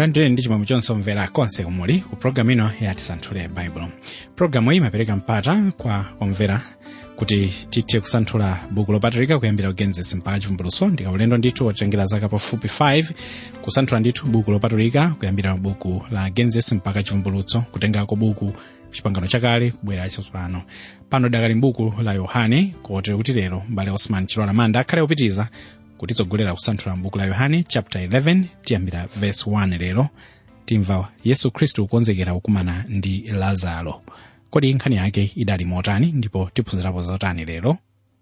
mulandire ndi chimwemwe chonse omvera konse kumuli ku programu ino ya tisanthule baibulo programu iyi imapereka mpata kwa omvera kuti tithe kusanthula buku lopatulika kuyambira kugenesis mpaka chivumbulutso ndi ulendo ndithu wotengera zaka pafupi 5 kusanthula ndithu buku lopatulika kuyambira buku la genesis mpaka chivumbulutso kutengako buku chipangano chakale kubwera chatsopano pano dakali mbuku la yohane kotere kuti lero mbale osman chilola manda akhale opitiza kutitsogolera kusanthula mbuku la yohane chapter 11 tiyambira verse 1 lero timva yesu khristu kukonzekera kukumana ndi lazaro kodi nkhani yake idali motani ndipo tiphunzirapo zotani lero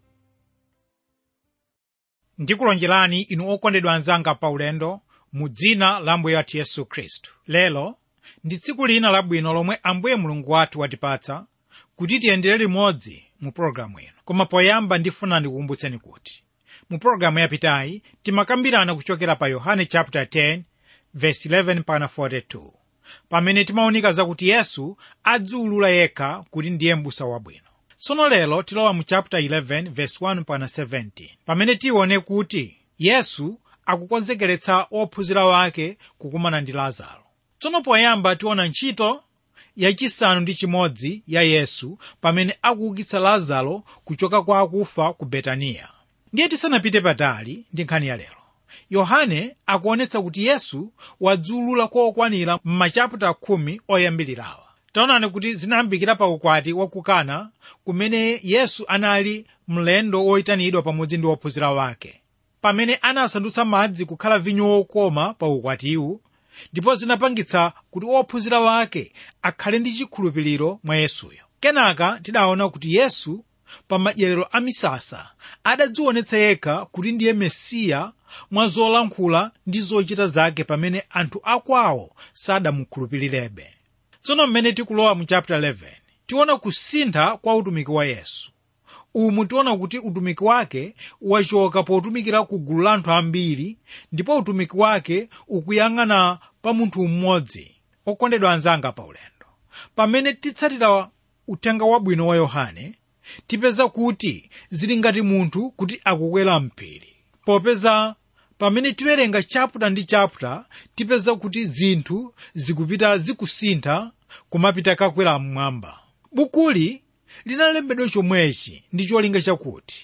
ndikulonjerani inu okondedwa anzanga paulendo mu dzina la ambuye wathu yesu khristu lero ndi tsiku lina labwino lomwe ambuye mulungu wathu watipatsa kuti tiyendere limodzi mu pologalamu ino koma poyamba ndifuna ndikukumbutseni kuti mu pologalamu yapitayi timakambirana kuchokera pa yohane chapter 10 verse 11 pana 42 pamene timaonika zakuti yesu adziulula yekha kuti ndiye m'busa wabwino tsono lero tilowa mu chapter 11 verse 1 pana 17 pamene tione kuti yesu akukonzekeretsa ophunzira wake kukumana ndi lazaro tsono poyamba tiona ntchito yachisanu ndi chimodzi ya yesu pamene akuukitsa lazaro kuchoka kwa akufa ku betaniya ndiye tisanapite patali ndi nkhani ya lero yohane akuonetsa kuti yesu wadziulula kokwanira m'machaputa khumi oyambirirawa taonani kuti zinayambikira pa ukwati wa kukana kumene yesu anali mlendo woyitanidwa pamodzi ndi ophunzira wake pamene anasandutsa madzi kukhala vinyo wokoma pa ukwatiwu ndipo zinapangitsa kuti ophunzira wake akhale ndi chikhulupiriro mwa yesuyo kenaka tidaona kuti yesu pa madyerero a misasa adadzionetsa yekha kuti ndiye mesiya mwa zolankhula ndi zochita zake pamene anthu akwawo sadamukhulupirirebe tsono mmene tikulowa mu chapter 11 tiona kusintha kwa utumiki wa yesu umu tiona kuti utumiki wake wachoka potumikira ku gulu la anthu ambiri ndipo utumiki wake ukuyang'ana pa munthu mmodzi okondedwa anzanga pa ulendo pamene titsatira uthenga wabwino wa yohane tipeza kuti zili ngati munthu kuti akukwera mphiri popeza pamene tiwerenga chaputa ndi chaputa tipeza kuti zinthu zikupita zikusintha kumapita kakwera mmwamba bukuli linalembedwa chomwechi ndi cholinga chakuti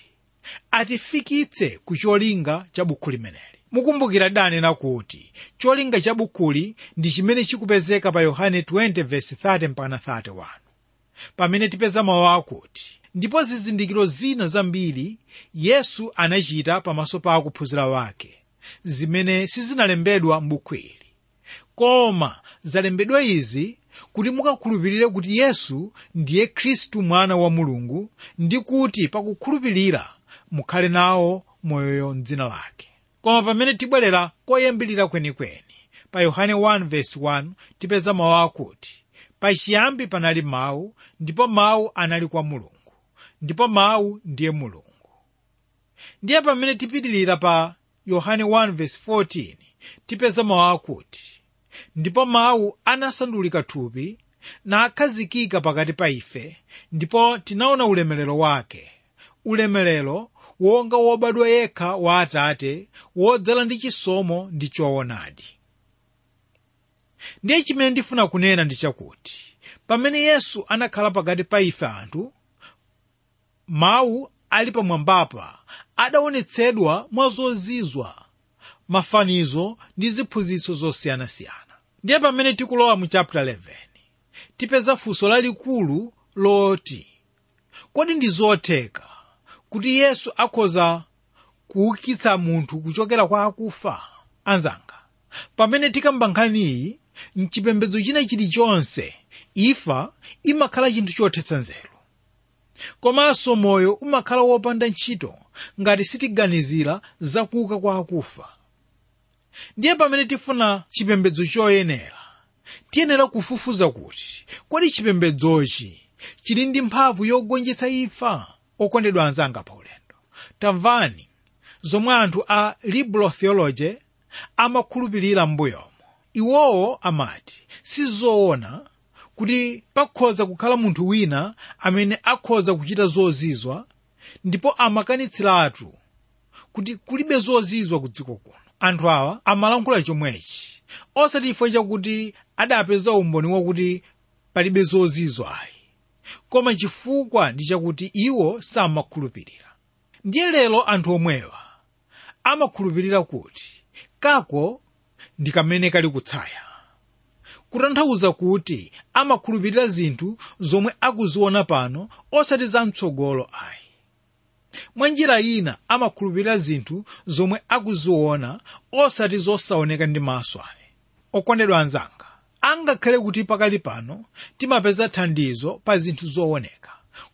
atifikitse ku cholinga cha buku limeneli mukumbukira danena kuti cholinga cha bukuli ndi chimene chikupezeka pa yohane 20:30 mpaka 31 pamene tipeza mawu akuti ndipo zizindikiro zina zambiri yesu anachita pamaso pa akuphunzira wake zimene sizinalembedwa m'buku ili koma zalembedwa izi kuti mukakhulupirire kuti yesu ndiye khristu mwana wa mulungu ndi kuti pakukhulupirira mukhale nawo moyoyo mdzina lake koma pamene tibwerera koyambirira kwenikweni pa yohane 1:1 tipeza mawu akuti pachiyambi panali mawu ndipo mawu anali kwa mulungu ndipo mawu ndiye mulungu ndiye pamene tipitirira pa yohane 1:14 tipeza mawu akuti ndipo mawu anasandulika thupi nakhazikika pakati pa ife ndipo tinaona ulemerero wake ulemerero wonga wobadwa yekha wa atate wodzala ndi chisomo ndi choonadi ndiye chimene ndifuna kunena ndi chakuti pamene yesu anakhala pakati pa ife anthu mawu ali pamwambapa adaonetsedwa mwa zozizwa mafanizo ndi ziphunzitso zosiyanasiyana ndiye pamene tikulowa mu chapter 11 tipeza funso lalikulu loti kodi ndi zotheka kuti yesu akhoza kuukitsa munthu kuchokera kwa akufa anzanga pamene tikamba nkhaniyi mchipembedzo china chilichonse imfa imakhala chinthu chothetsa nzeru komanso moyo umakhala wopanda ntchito ngati sitiganizira zakuuka kwa akufa ndiye pamene tifuna chipembedzo choyenera tiyenera kufufuza kuti kodi chipembedzochi chili ndi mphamvu yogonjetsa imfa okondedwa anzanga pa ulendo tamvani zomwe anthu a liberal theology amakhulupirira m'mbuyomo iwowo amati sizoona kuti pakhoza kukhala munthu wina amene akhoza kuchita zozizwa ndipo amakanitsiratu kuti kulibe zozizwa ku dziko kuno anthu awa amalankhula chomwechi osati chifukwa chakuti adapeza umboni wakuti palibe zozizwa ayi koma chifukwa ndi chakuti iwo samakhulupirira ndiye lero anthu omwewa amakhulupirira kuti kako ndi kamene kali kutsaya kutanthauza kuti amakhulupirira zinthu zomwe akuziona pano osati zamtsogolo ayi mwa njira ina amakhulupirira zinthu zomwe akuziona osati zosaoneka ndi maso ayi okondedwa anzanga angakhale kuti pakali pano timapeza thandizo pa zinthu zooneka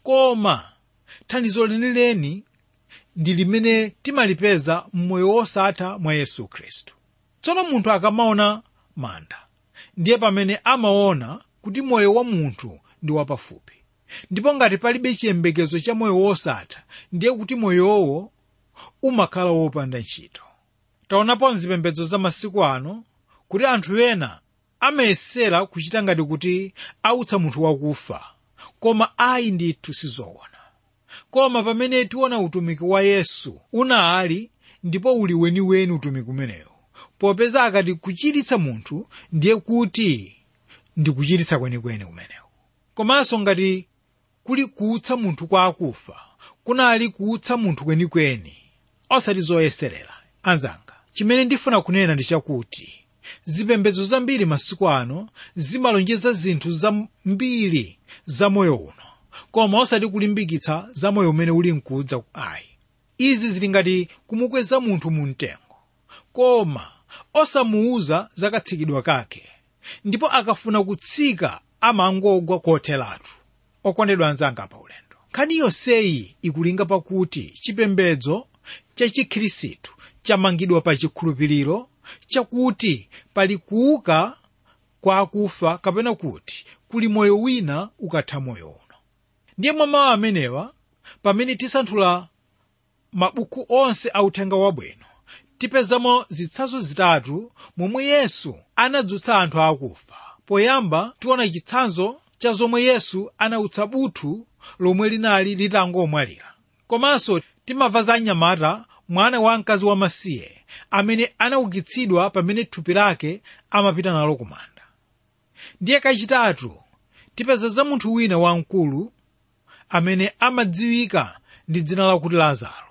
koma thandizo lenileni ndi limene timalipeza mmoyo wosatha mwa yesu khristu tsono munthu akamaona manda ndiye pamene amaona kuti moyo wa munthu ndi wapafupi ndipo ngati palibe chiyembekezo cha moyo wosatha ndiye kuti moyowo umakhala wopanda ntchito taonapo mzipembedzo za masiku ano kuti anthu ena amayesera kuchita ngati kuti autsa munthu wakufa koma ayi ndithu sizoona koma pamene tiona utumiki wa yesu unali ndipo uli weniweni utumiki umenewu popeza akati kuchiritsa munthu ndiye kuti ndi kuchiritsa kwenikweni kumenewu komanso ngati kuli kuutsa munthu kwa akufa kunali kuutsa munthu kwenikweni osati zoyeserera anzanga chimene ndifuna kunena ndi chakuti zipembedzo zambiri masiku ano zimalonjeza zinthu zambiri za moyo uno koma osati kulimbikitsa za moyo umene uli mkudza ayi izi zili ngati kumukweza munthu mu mtengo koma osamuuza za katsikidwa kake ndipo akafuna kutsika amangogwa kotheratu okondedwa anzanga pa ulendo nkhani yonseyi ikulinga pakuti chipembedzo cha chikhirisitu chamangidwa pa chikhulupiriro chakuti pali kuuka kwa akufa kapena kuti kuli moyo wina ukatha moyo uno ndiye mwa mawu amenewa pamene tisanthula mabuku onse a uthenga wabwino tipezamo zitsanzo zitatu momwe yesu anadzutsa anthu akufa poyamba tiona chitsanzo cha zomwe yesu anautsa buthu lomwe linali litangomwalira komanso timamva za mnyamata mwana wa mkazi wamasiye amene anaukitsidwa pamene thupi lake amapita nalo kumanda ndiye kachitatu tipeza za munthu wina wamkulu amene amadziwika ndi dzina lakuti lazaro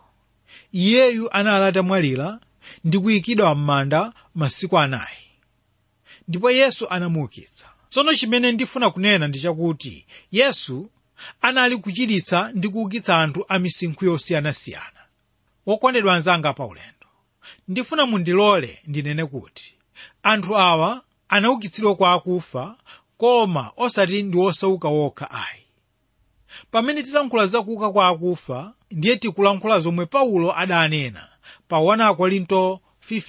iyeyu anali atamwalira ndi kuyikidwa m'manda masiku anayi ndipo yesu anamuukitsa tsono chimene ndifuna kunena ndi chakuti yesu anali kuchiritsa ndi kuukitsa anthu a misinkhu yosiyanasiyana wokondedwa anzanga pa ulendo ndifuna mundilole ndinene kuti anthu awa anaukitsidwa kwa akufa koma osati ndi osauka wokha ayi pamene tilankhula za kuuka kwa akufa ndiye tikulankhula zomwe paulo adanena pa 1 korinto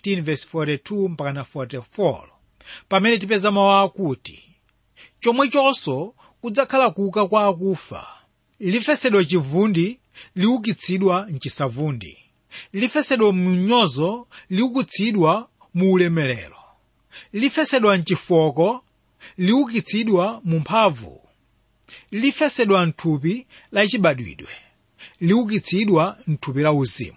15:42 mpakana 44 pamene tipeza mawu akuti chomwechonso kudzakhala kuuka kwa akufa lifesedwa chivundi liukitsidwa mchisavundi lifesedwa mnyozo liukitsidwa mu ulemerero lifesedwa mchifoko liukitsidwa mu mphamvu lifesedwa mthupi lachibadwidwe liukitsidwa mthupi la uzimu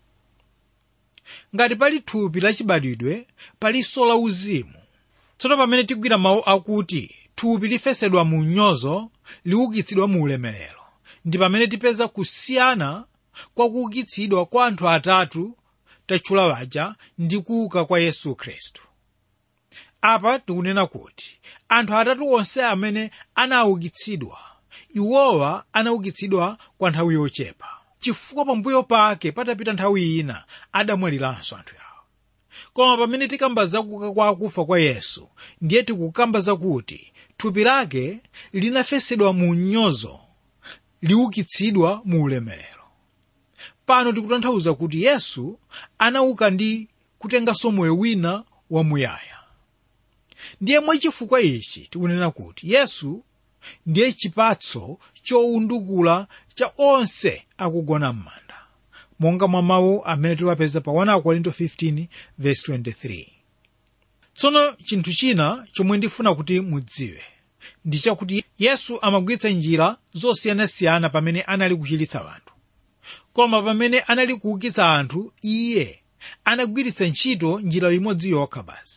ngati pali thupi lachibadwidwe palinso la uzimu tsono pamene tigwira mawu akuti thupi lifesedwa mu mnyozo liukitsidwa mu ulemerero ndi pamene tipeza kusiyana kwa kuukitsidwa kwa anthu atatu tatchula waja ndi kuuka kwa yesu khristu apa tikunena kuti anthu atatu onse amene anaukitsidwa iwowa anaukitsidwa kwa nthawi yochepa chifukwa pambuyo pake patapita nthawi ina adamwaliranso anthu awo koma pamene tikamba zakuuka kwa akufa kwa yesu ndiye tikukamba zakuti thupi lake linafesedwa mu mnyozo liukitsidwa mu ulemerero pano tikutanthauza kuti yesu anauka ndi kutenganso moyo wina wamuyaya ndiye mwachifukwa ichi tikunena kuti yesu ndiye chipatso chowundukula cha onse akugona m'manda monga mwa mawu amene tiwapeza pa 1 korinto 15:23 tsono chinthu china chomwe ndifuna kuti mudziwe ndi chakuti yesu amagwiritsa njira zosiyanasiyana pamene anali kuchiritsa anthu koma pamene anali kuukitsa anthu iye anagwiritsa ntchito njira imodzi yokha basi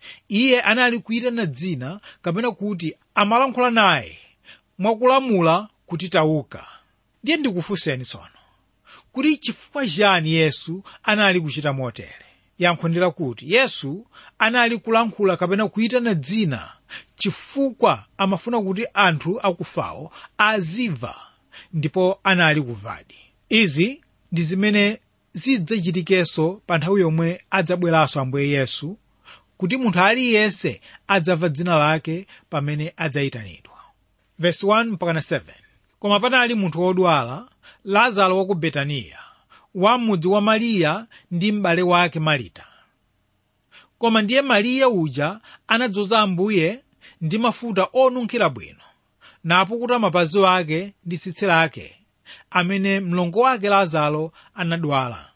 iye anali kuyitana dzina kapena kuti amalankhula naye mwakulamula kuti tauka ndiye ndikufunseni tsono kuti chifukwa chani yesu anali kuchita motere yankho ndi lakuti yesu anali kulankhula kapena kuyitana dzina chifukwa amafuna kuti anthu akufawo azimva ndipo anali kuvadi izi ndi zimene zidzachitikenso pa nthawi yomwe adzabweranso ambuye yesu kuti munthu aliyense adzamva dzina lake pamene adzayitanidwa Verse 1 mpaka 7 koma panali munthu wodwala lazaro wa ku betaniya wa mudzi wa mariya ndi m'bale wake marita koma ndiye mariya uja anadzoza ambuye ndi mafuta onunkhira bwino napukuta mapazi ake ndi tsitsi lake amene mlongo wake lazaro anadwala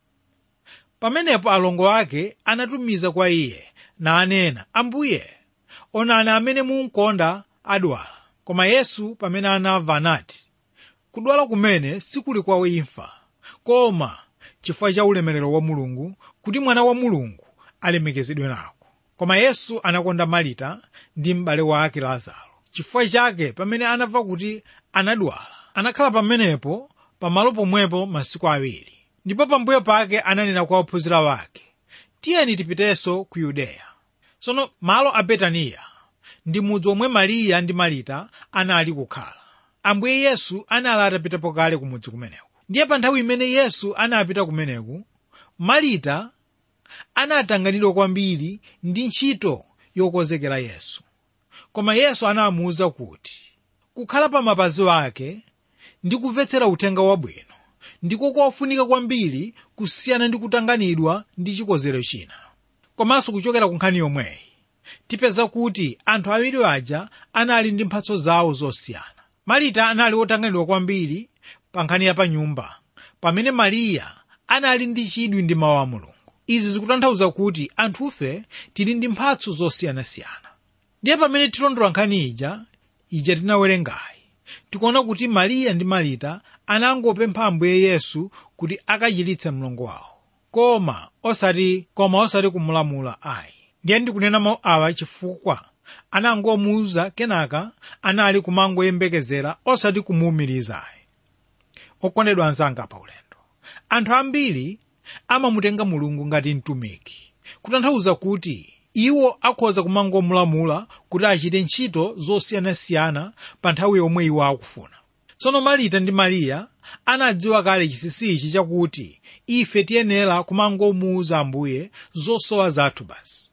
pamenepo alongo ake anatumiza kwa iye nanena ambuye onani amene munkonda adwala koma yesu pamene anamva anati kudwala kumene sikuli kwa imfa koma chifukwa cha ulemerero wa mulungu kuti mwana wa mulungu alemekezedwe nako koma yesu anakonda marita ndi m'bale wake lazaro chifukwa chake pamene anamva kuti anadwala anakhala pamenepo pamalo pomwepo masiku awiri ndipo pambuyo pake ananena kwa ophunzira wake tiyeni tipitenso ku yudeya tsono malo a betaniya ndi mudzi omwe mariya ndi marita anali kukhala ambuye yesu anali atapitapo kale ku mudzi kumeneku ndiye pa nthawi imene yesu anapita kumeneku marita anatanganidwa kwambiri ndi ntchito yokonzekera yesu koma yesu anamuwuza kuti kukhala pa mapazi ake ndi kumvetsera uthenga wabwino ndiko kofunika kwambiri kusiyana ndi kutanganidwa ndi chikonzero china komanso kuchokera ku nkhani yomweyi tipeza kuti anthu awiri aja anali ndi mphatso zawo zosiyana marita anali wotanganidwa kwambiri pa nkhani ya pa nyumba pamene mariya anali ndi chidwi ndi mawu a mulungu izi zikutanthauza kuti anthufe tili ndi mphatso zosiyanasiyana ndiye pamene tilondola nkhani ija ija tinawerengayi tikuona kuti mariya ndi marita anangopempha ambuye yesu kuti akachiritse mlongo wawo koma osati koma osati kumulamula ayi ndiye ndikunena mawu awa chifukwa anangomuwuza kenaka anali kumangoyembekezera osati kumuwumiriza ayi okondedwa anzanga pa ulendo anthu ambiri amamutenga mulungu ngati mtumiki kutanthauza kuti iwo akhoza kumangomulamula kuti achite ntchito zosiyanasiyana pa nthawi yomwe iwo akufuna tsono marita ndi mariya anadziwa kale chinsinsi ichi chakuti ife tiyenera kumangomuwuza ambuye zosowa zathu basi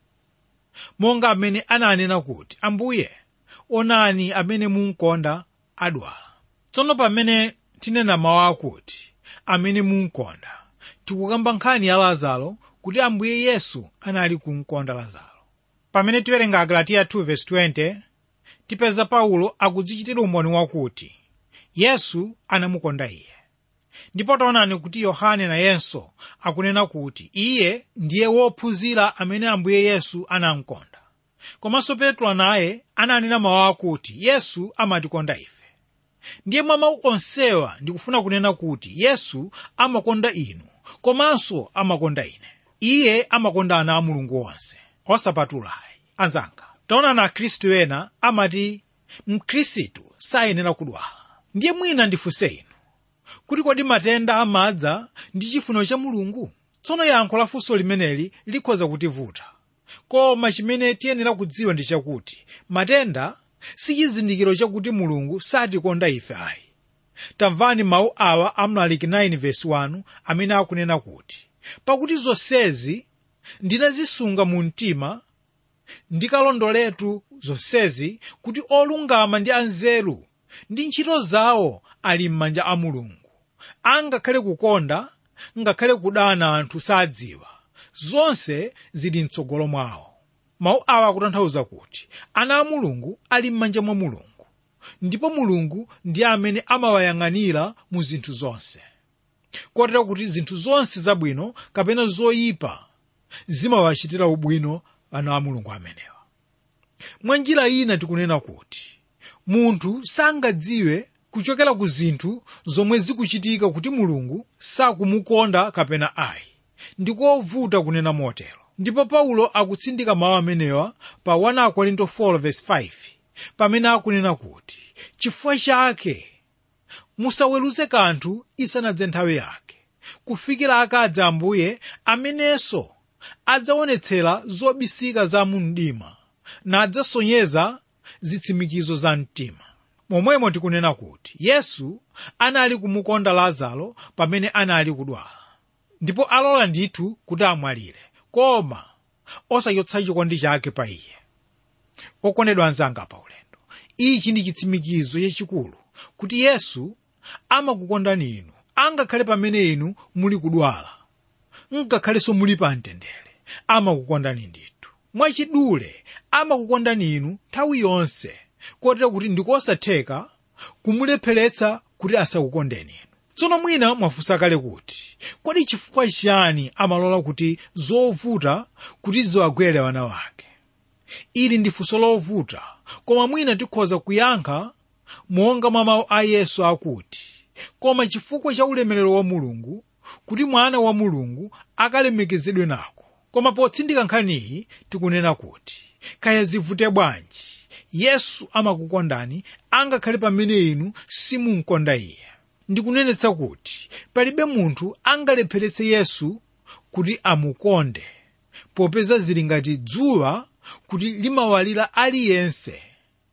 monga amene ananena kuti ambuye onani amene munkonda adwala tsono pamene tinena mawu akuti amene munkonda tikukamba nkhani ya lazaro kuti ambuye yesu anali kumkonda lazaro pamene tiwerenga agalatiya 2:20 tipeza paulo akudzichitira umboni wakuti yesu anamukonda iye ndipo taonani kuti yohane nayenso akunena kuti iye ndiye wophunzira amene ambuye yesu anamkonda komanso petro naye ananena mawu akuti yesu amatikonda ife ndiye mwa mawu onsewa ndikufuna kunena kuti yesu amakonda inu komanso amakonda ine iye amakonda ana a mulungu onse osapatulayi anzanga taonani akhristu ena amati mkhristu sayenera kudwala ndiye mwina ndifunse inu kuti kodi matenda amadza ndi chifuniro cha mulungu tsono yankho la funso limeneli likhoza kutivuta koma chimene tiyenera kudziwa ndi chakuti matenda si chizindikiro chakuti mulungu satikonda ife ayi tamvani mawu awa a mlaliki 9:1 amene akunena kuti pakuti zonsezi ndinazisunga mu mtima ndikalondoletu zonsezi kuti olungama ndi anzeru ndi ntchito zawo ali m'manja a mulungu angakhale kukonda ngakhale kudana anthu sadziwa zonse zili mtsogolo mwawo mawu awa akutanthauza kuti ana a mulungu ali m'manja mwa mulungu ndipo mulungu ndiye amene amawayang'anira mu zinthu zonse kotero kuti zinthu zonse zabwino kapena zoyipa zimawachitira ubwino ana a mulungu amenewa mwa njira ina tikunena kuti munthu sangadziwe kuchokera ku zinthu zomwe zikuchitika kuti mulungu sakumukonda kapena ayi ndikovuta kunena motero ndipo paulo akutsindika mawu amenewa pa 1 korinto 4:5 pamene akunena kuti chifukwa chake musaweruze kanthu isanadze nthawi yake kufikira akadza ambuye amenenso adzaonetsera zobisika za mu mdima nadzasonyeza zitsimikizo za mtima momwemo tikunena kuti yesu anali kumukonda lazaro pamene anali kudwala ndipo alola ndithu kuti amwalire koma osachotsa chikondi chake pa iye okondedwa anzanga pa ulendo ichi ndi chitsimikizo chachikulu kuti yesu amakukondani inu angakhale pamene inu muli kudwala ngakhalenso muli pa mtendere amakukondani ndithu mwachidule amakukondani inu nthawi yonse kotero kuti ndikosatheka kumulepheretsa kuti asakukondeni inu tsono mwina mwafunsa kale kuti kodi chifukwa chiyani amalola kuti zovuta kuti ziwagwere wana wake ili ndi funso lovuta koma mwina tikhoza kuyankha monga mwa mawu a yesu akuti koma chifukwa cha ulemerero wa mulungu kuti mwana wa mulungu akalemekezedwe nako koma potsindika nkhaniyi tikunena kuti kaya zivute bwanji yesu amakukondani angakhale pamene inu simunkonda iye ndikunenetsa kuti palibe munthu angalepheretse yesu kuti amukonde popeza zili ngati dzuwa kuti limawalira aliyense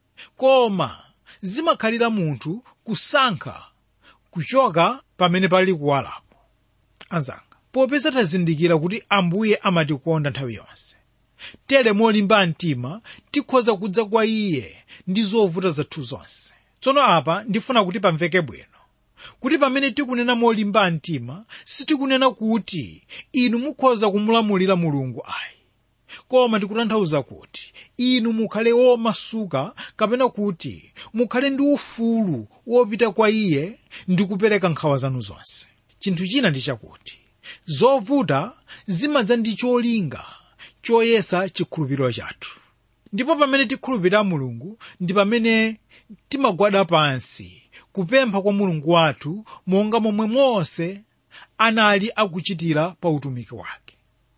koma zimakhalira munthu kusankha kuchoka pamene pali kuwalapo anzanga popeza tazindikira kuti ambuye amatikonda nthawi yonse tere molimba mtima tikhoza kudza kwa iye ndi zovuta zathu zonse tsono apa ndifuna kuti pamveke bwino kuti pamene tikunena molimba mtima sitikunena kuti inu mukhoza kumulamulira mulungu ayi koma ndikutanthauza kuti inu mukhale womasuka kapena kuti mukhale ndi ufulu wopita kwa iye ndi kupereka nkhawa zanu zonse chinthu china ndi chakuti zovuta zimadza ndi cholinga choyesa chikhulupiriro chathu ndipo pamene tikhulupirira mulungu ndi pamene timagwada pansi kupempha kwa mulungu wathu monga momwe mose anali akuchitira pa utumiki wake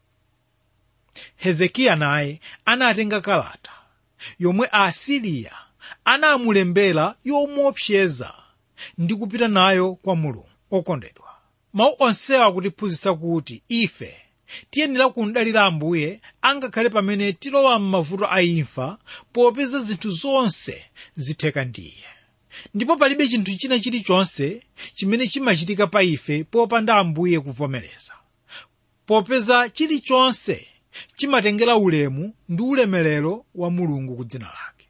hezekiya naye anatenga kalata yomwe aasiriya anamulembera yomuopseza ndi kupita nayo kwa mulungu okondedwa mawu onsewa akutiphunzitsa kuti ife tiyenera kundalira ambuye angakhale pamene tilowa m'mavuto a imfa popeza zinthu zonse zitheka ndiye ndipo palibe chinthu china chilichonse chimene chimachitika pa ife popanda ambuye kuvomereza popeza chilichonse chimatengera ulemu ndi ulemerero wa mulungu ku dzina lake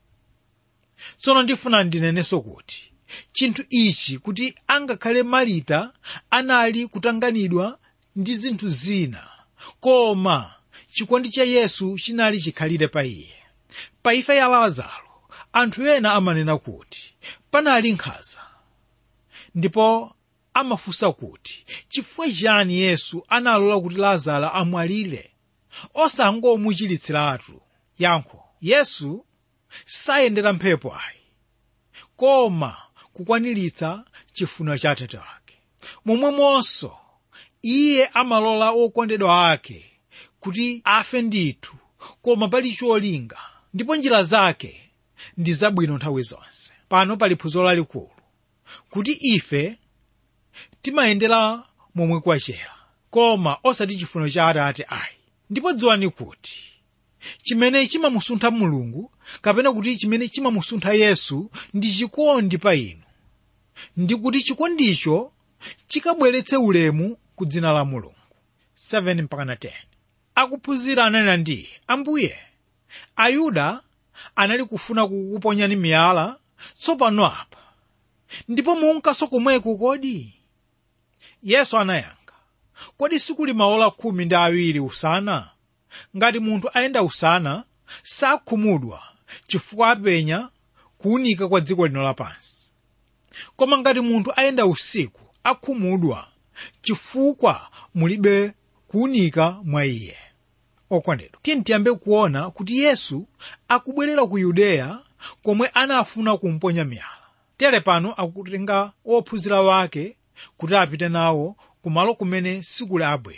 tsono ndifuna ndinenenso kuti chinthu ichi kuti angakhale marita anali kutanganidwa ndi zinthu zina koma chikondi cha yesu chinali chikhalire pa iye pa imfa ya lazaro anthu ena amanena kuti panali nkhanza ndipo amafunsa kuti chifukwa chiyani yesu analola kuti lazaro amwalire osangomuchiritsiratu yankho yesu sayendera mphepo ayi koma kukwaniritsa chifuniro cha atate wake momwemonso iye amalola okondedwa ake kuti afe ndithu koma pali cholinga ndipo njira zake ndi zabwino nthawi zonse pano pali phunziro lalikulu kuti ife timayendera momwe kwachera koma osati chifuniro cha atate ayi ndipo dziwani kuti chimene chimamusuntha mulungu kapena kuti chimene chimamusuntha yesu ndi chikondi pa inu ndi kuti chikondicho chikabweretse ulemu ku dzina la mulungu 7 mpaka 10 akuphunzira ananena ndi ambuye ayuda anali kufuna kukuponyani miyala tsopano apa ndipo munkaso komweko kodi yesu anayankha kodi sikuli maola khumi ndi awiri usana ngati munthu ayenda usana sakhumudwa chifukwa apenya kuwunika kwa dziko lino lapansi koma ngati munthu ayenda usiku akhumudwa chifukwa mulibe kuwunika mwa iye okondedwa tiye tiyambe kuona kuti yesu akubwerera ku yudeya komwe anafuna kumponya miyala tere pano akutenga ophunzira wake kuti apite nawo kumalo kumene sikuli abwino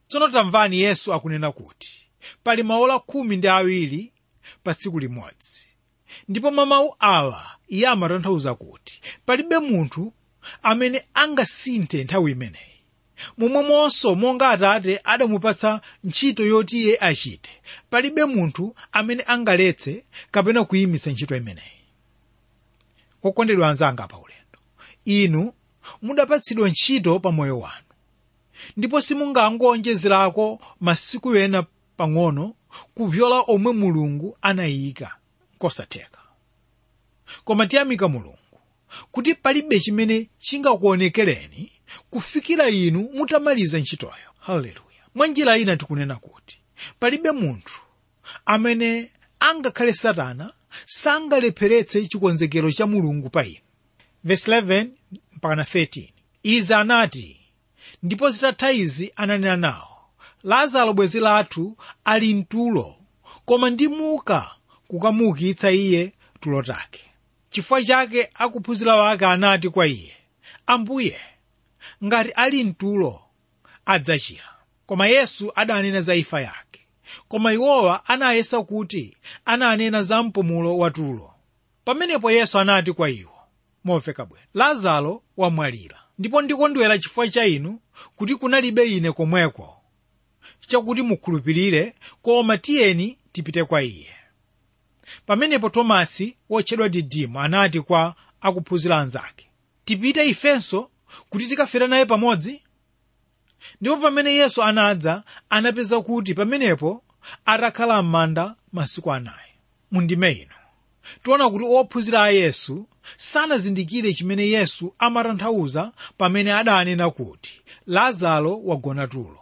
tsono tamvani yesu akunena kuti pali maola khumi ndi awiri pa tsiku limodzi ndipo mwa mawu awa iye amatanthauza kuti palibe munthu amene angasinthe nthawi imeneyi momwemonso monga atate adamupatsa ntchito yoti iye achite palibe munthu amene angaletse kapena kuyimitsa ntchito imeneyi okondedwa anzanga pa ulendo inu mudapatsidwa ntchito pa moyo wanu ndipo simungangowonjezerako masiku ena pang'ono kupyola omwe mulungu anayika kosatheka koma tiyamika mulungu kuti palibe chimene chingakuonekereni kufikira inu mutamaliza ntchitoyo haleluya mwa njira ina tikunena kuti palibe munthu amene angakhale satana sangalepheretse chikonzekero cha mulungu pa inu verse 11 mpaka 13 izi anati ndipo zitatha izi ananena nawo lazaro bwenzi lathu ali mtulo koma ndimuka kukamuukitsa iye tulo take chifukwa chake akuphunzira wake anati kwa iye ambuye ngati ali mtulo adzachira koma yesu adanena za imfa yake koma iwowa anayesa kuti ananena za mpumulo wa tulo pamenepo yesu anati kwa iwo momveka bwino lazaro wamwalira ndipo ndikondwera chifukwa cha inu kuti kunalibe ine komweko chakuti mukhulupirire koma tiyeni tipite kwa iye pamenepo tomasi wotchedwa didimo anati kwa akuphunzira anzake tipite ifenso kuti tikafere naye pamodzi ndipo pamene yesu anadza anapeza kuti pamenepo atakhala m'manda masiku anayi mundime ino tiona kuti ophunzira a yesu sanazindikire chimene yesu amatanthauza pamene adanena kuti lazaro wagona tulo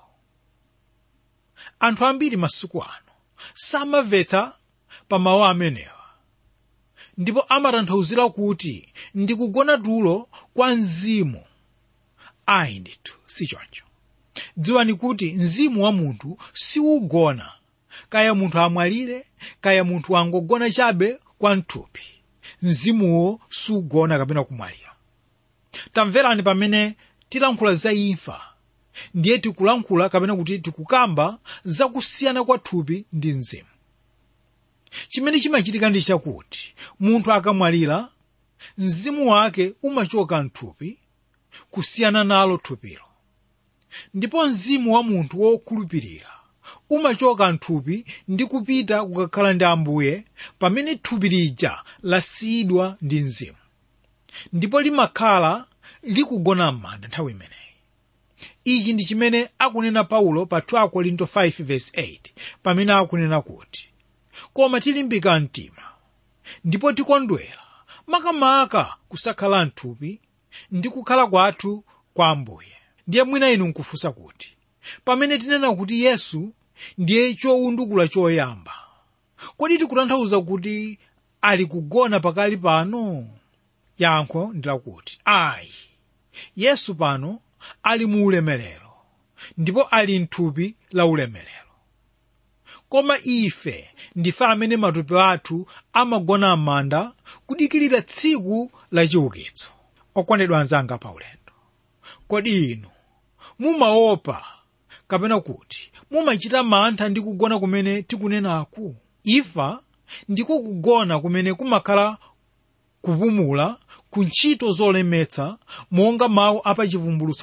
anthu ambiri masiku ano samamvetsa pa mawu amenewa ndipo amatanthauzira kuti ndikugona tulo kwa mzimu ayi ndithu si choncho dziwani kuti mzimu wa munthu siugona kaya munthu amwalire kaya munthu angogona chabe kwa mthupi mzimuwo sugona kapena kumwalira tamverani pamene tilankhula za imfa ndiye tikulankhula kapena kuti tikukamba za kusiyana kwa thupi ndi mzimu chimene chimachitika ndi chakuti munthu akamwalira mzimu wake umachoka mthupi kusiyana nalo thupilo ndipo mzimu wa munthu wokhulupirira umachoka mthupi ndi kupita kukakhala ndi ambuye pamene thupi lija lasiyidwa ndi mzimu ndipo limakhala likugona m'manda nthawi imeneyi ichi ndi chimene akunena paulo pa 2 korinto 5:8 pamene akunena kuti koma tilimbika mtima ndipo tikondwera makamaka kusakhala mthupi ndi kukhala kwathu kwa ambuye ndiye mwina inu nkufunsa kuti pamene tinena kuti yesu ndiye chowundukula choyamba kodi tikutanthauza kuti ali kugona pakali pano yankho ndilakuti ayi yesu pano ali mu ulemerero ndipo ali mthupi la ulemerero koma ife ndife amene matupi athu amagona m'manda kudikirira tsiku la chiukitso okondedwa anzanga pa ulendo kodi inu mumaopa kapena kuti mumachita mantha ndi kugona kumene tikunenaku imfa ndiko kugona kumene kumakhala kupumula ku ntchito zolemetsa monga mawu apachivumbulutso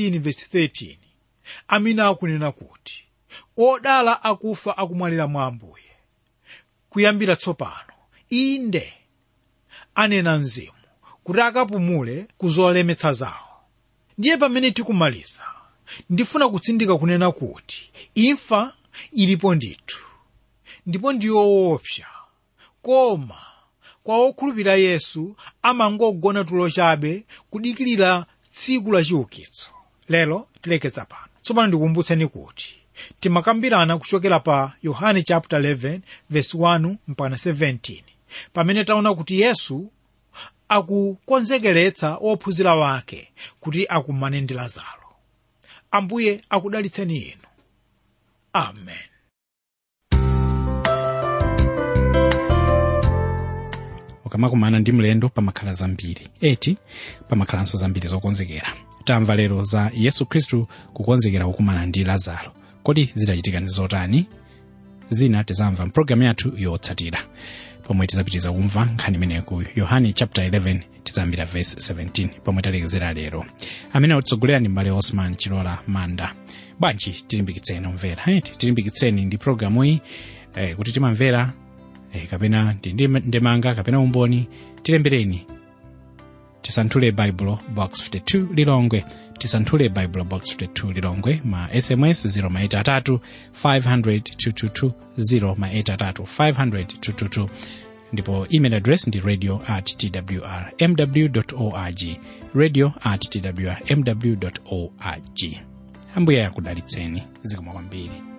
14:13 amene akunena kuti odala akufa akumwalira mwa ambuye kuyambira tsopano inde anena mzimu kuti akapumule ku zolemetsa zawo ndiye pamene tikumaliza ndifuna kutsindika kunena kuti imfa ilipo ndithu ndipo ndiyoopsa koma kwa okhulupirira yesu amangogona tulo chabe kudikirira tsiku la chiukitso lero tilekeza pano tsopano ndikukumbutseni kuti timakambirana kuchokera pa yohane chapter 11 verse 1 mpaka 17 pamene taona kuti yesu akukonzekeretsa ophunzira wake kuti akumane ndi lazaro ambuye akudalitseni inu amen ukamakumana ndi mlendo pamakhala zambiri eti pamakhalanso zambiri zokonzekera tamva lero za yesu khristu kukonzekera kukumana ndi lazaro kodi zidachitika ndi zotani zina tizamva mpulogalamu yathu yotsatira pomwe tizapitiza kumva nkhani imene ku yohane chapter 11 tizambira verse 17 pomwe talekezera lero amene atitsogolera ndi mbale osman chilola manda bwanji tilimbikitseni omvera eh, tilimbikitseni ndi programu iyi eh, kuti timamvera eh, kapena ndi ndi- ndemanga kapena umboni tilembereni tisanthule baibulo box 52 lilongwe tisanthule baibulo box 52 lilongwe ma sms 0 maita atatu 500 222 0 maita atatu 500 222 ndipo email address ndi radio at twr mw org radio at twr mw org ambuye akudalitseni zikomo kwambiri